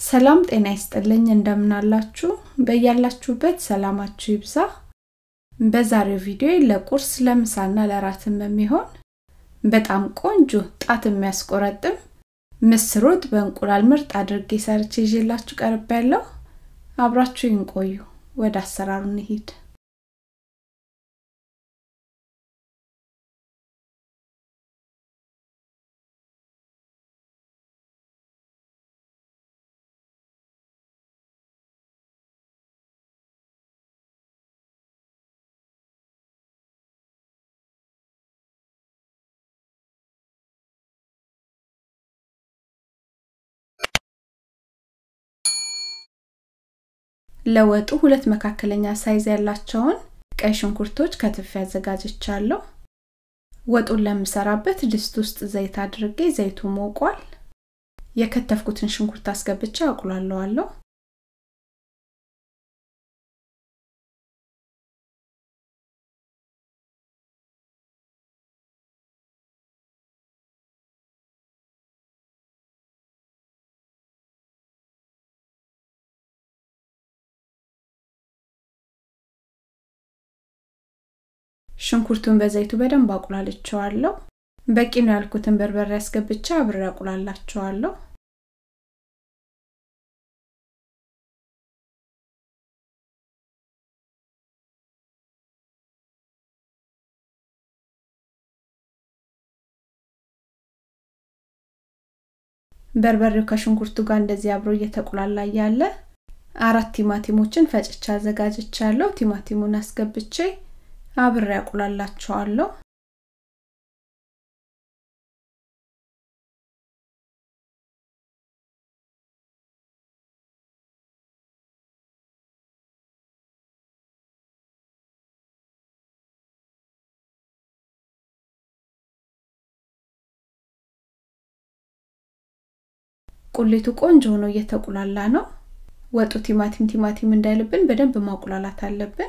ሰላም ጤና ይስጥልኝ እንደምናላችሁ በያላችሁበት ሰላማችሁ ይብዛ በዛሬው ቪዲዮ ለቁርስ ለምሳና ለራትም የሚሆን በጣም ቆንጆ ጣት የሚያስቆረጥም ምስር ወጥ በእንቁላል ምርጥ አድርጌ ሰርቼ ይዤላችሁ ቀርብ ያለው አብራችሁ ይንቆዩ ወደ አሰራሩ እንሂድ ለወጡ ሁለት መካከለኛ ሳይዝ ያላቸውን ቀይ ሽንኩርቶች ከትፍ ያዘጋጅቻለሁ ወጡን ለምሰራበት ድስት ውስጥ ዘይት አድርጌ ዘይቱ ሞቋል የከተፍኩትን ሽንኩርት አስገብቼ አቁላለዋለሁ ሽንኩርቱን በዘይቱ በደንብ አቁላልቸዋለሁ በቂ ነው ያልኩትን በርበሬ አስገብቼ አብሬ አቁላላቸዋለሁ በርበሬው ከሽንኩርቱ ጋር እንደዚህ አብሮ እየተቁላላ ያለ አራት ቲማቲሞችን ፈጭቻ አዘጋጅቻለሁ ቲማቲሙን አስገብቼ አብሬ ያቁላላቸዋለሁ ቁሌቱ ቆንጆ ሆኖ እየተቁላላ ነው ወጡ ቲማቲም ቲማቲም እንዳይልብን በደንብ ማቁላላት አለብን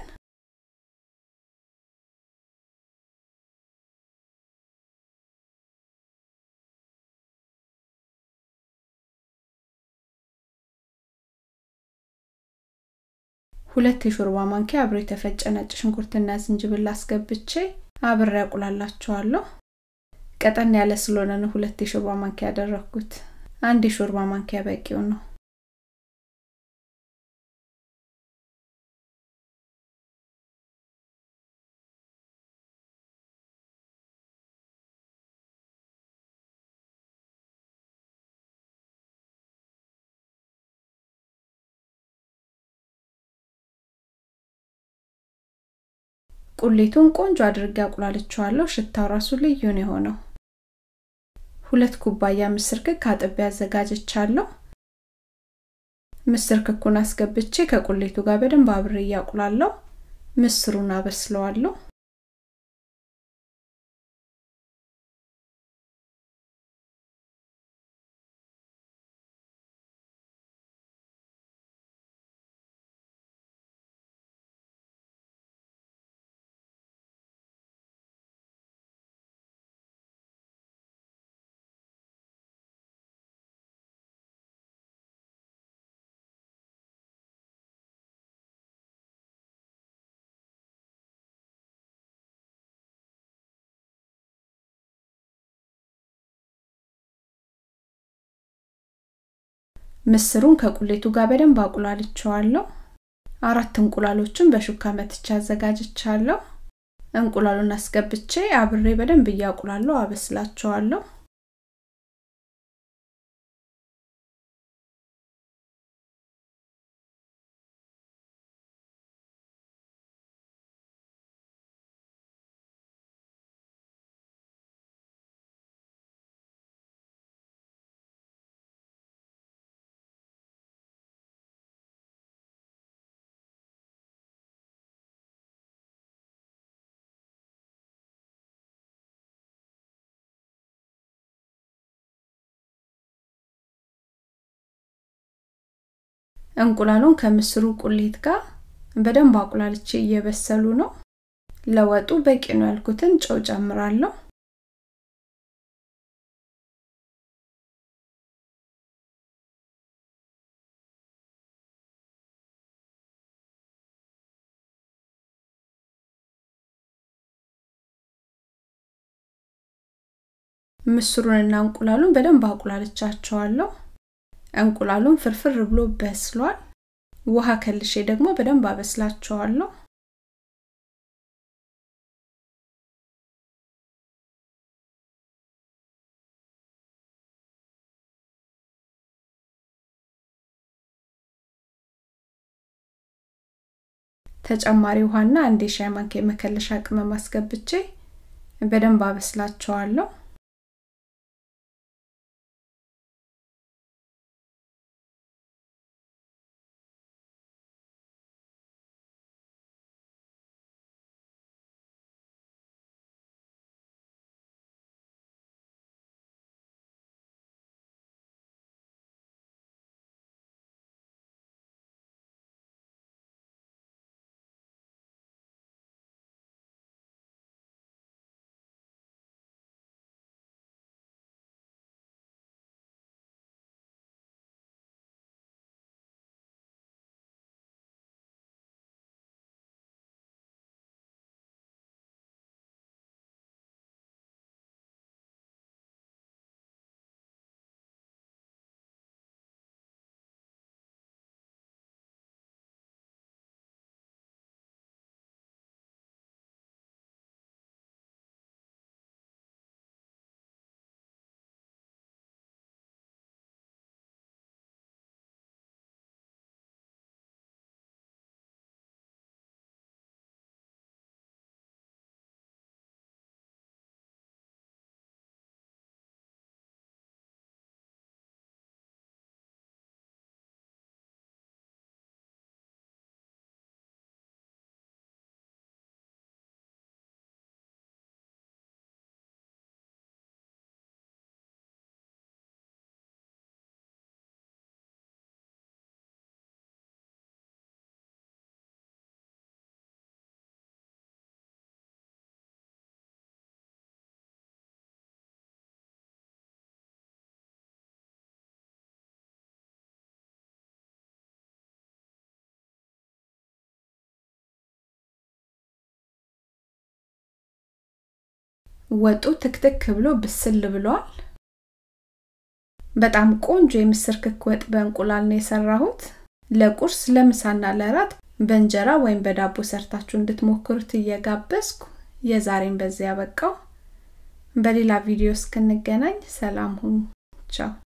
ሁለት የሾርባ ማንኪያ አብሮ የተፈጨ ነጭ ሽንኩርትና ዝንጅብል አስገብቼ አብሬ ያቁላላቸዋለሁ ቀጠን ያለ ስለሆነ ነው ሁለት የሾርባ ማንኪያ ያደረኩት አንድ የሾርባ ማንኪያ በቂው ነው ቁሌቱን ቆንጆ አድርጌ አቁላልቸዋለሁ ሽታው ራሱ ልዩ ነው የሆነው ሁለት ኩባያ ምስር ክክ አጥቤ አዘጋጅቻለሁ ምስር ክኩን አስገብቼ ከቁሌቱ ጋር በደንብ አብሬ እያቁላለሁ ምስሩን አበስለዋለሁ ምስሩን ከቁሌቱ ጋር በደንብ አቁላልቸዋለሁ አራት እንቁላሎችን በሹካ መትቻ አዘጋጅቻለሁ እንቁላሉን አስገብቼ አብሬ በደንብ እያቁላለሁ አበስላቸዋለሁ እንቁላሉን ከምስሩ ቁሌት ጋር በደንብ አቁላልቼ እየበሰሉ ነው ለወጡ በቂ ነው ያልኩትን ጨው ጨምራለሁ ምስሩንና እንቁላሉን በደንብ አቁላልቻቸዋለሁ እንቁላሉን ፍርፍር ብሎ በስሏል ውሃ ከልሼ ደግሞ በደንብ አበስላቸዋለሁ ተጨማሪ ውሃና አንድ የሻይ ማንኪያ የመከለሻ ቅመም አስገብቼ በደንብ አበስላቸዋለሁ ወጡ ትክትክ ብሎ ብስል ብሏል በጣም ቆንጆ የምስር ክክ ወጥ በእንቁላል ነው የሰራሁት ለቁርስ ለምሳና ለራት በእንጀራ ወይም በዳቦ ሰርታችሁ እንድትሞክሩት እየጋበዝኩ የዛሬን በዚያ ያበቃው በሌላ ቪዲዮ እስክንገናኝ ሰላም ሁኑ ቻው